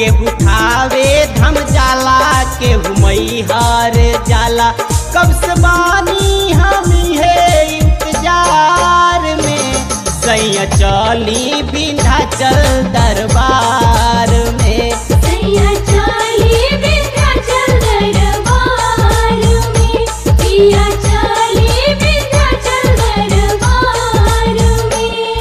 केहू थावे धम जाला केहू मैहर जाला कब से बानी हम है इंतजार में सैया चली विंध्याचल दरबार में सैया चाली विंध्याचल दरबार में पिया चाली विंध्याचल दरबार में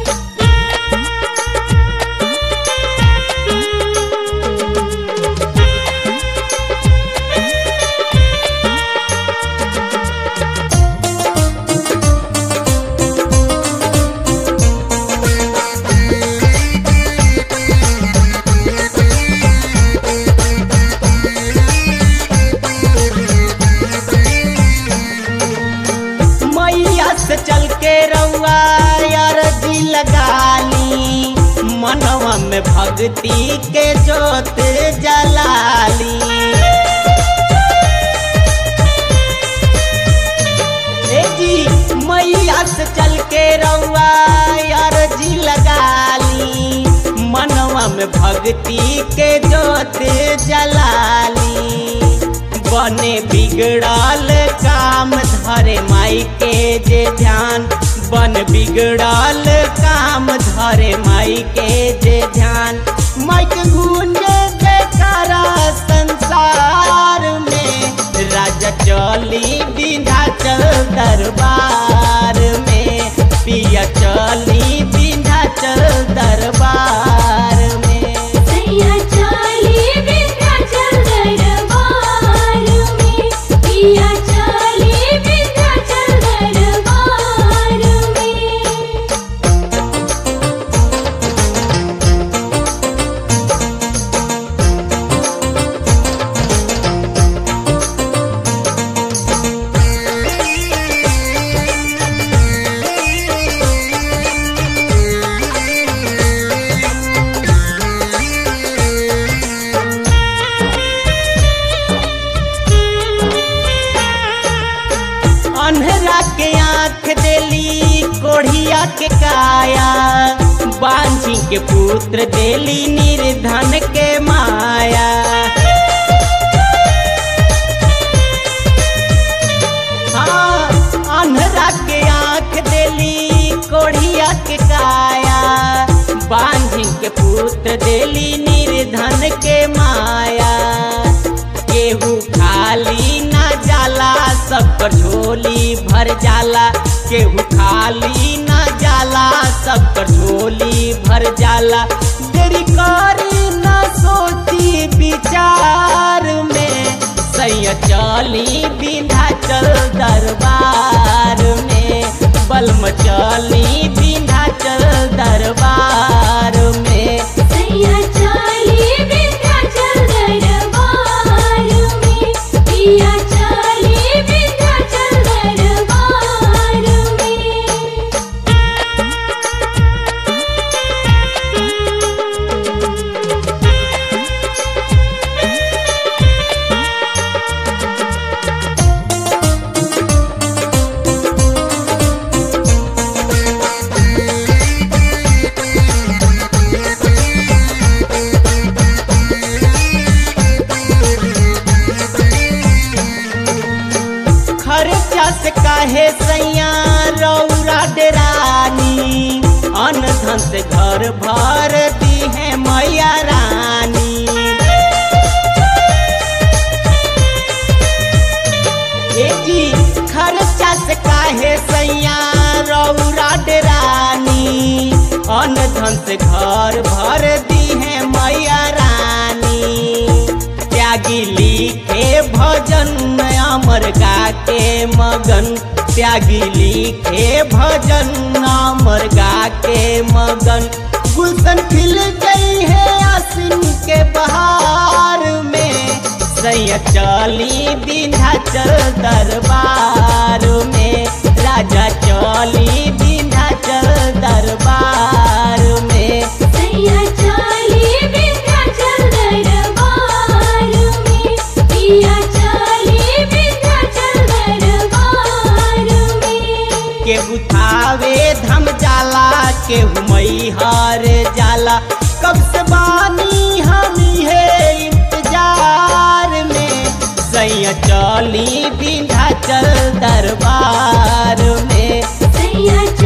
मैया से चल के रउआ अरजी लगाली मनवा में भक्ति के जोत जलाली ए जी मैया से चल के रउआ अरजी लगाली मनवा में भक्ति के जोत जलाली बने बिगड़ल काम धरे माई के जे ध्यान बन बिगड़ल काम धरे माई के जे ध्यान माई के गूंजे जयकारा संसार में राजा चली विंध्याचल दरबार में पिया चली विंध्याचल दरबार में सैया चाली विंध्याचल दरबार में पिया चाली विंध्याचल दरबार में अन्हरा के आंख देली कोढ़िया के काया बांझी के पुत्र देली निर्धन के माया हाँ अन्हरा के आंख देली कोढ़िया के काया बांझी के पुत्र देली निर्धन के माया केहू खाली ना जाला सबकर झोली भर जाला केहू खाली ना जाला सबकर झोली भर जाला देरी करी ना सोची विचार में सैया चली विंध्याचल दरबार में बलम चली विंध्याचल दरबार में सैया चाली विंध्याचल दरबार में पिया चाली विंध्याचल दरबार में खर्चा से काहे सैया रौरा डेरानी अन धन से घर भर दी है मैया रानी ए जी खर्चा से काहे सैया रौरा डेरानी अन धन से घर भर दी है मैया रानी त्यागी लिखे भजन अमर गा के मगन त्यागी लिखे भजन अमर गा के मगन गुलशन खिल गई है आसिन के बहार में सैया चली विंध्याचल दरबार में राजा चली विंध्याचल दरबार में सैया चाली विंध्याचल दरबार में पिया चाली विंध्याचल दरबार में केहू थावे धम जाला केहू मैहर जाला कब से बानी हम सैया चली विंध्याचल दरबार में सैया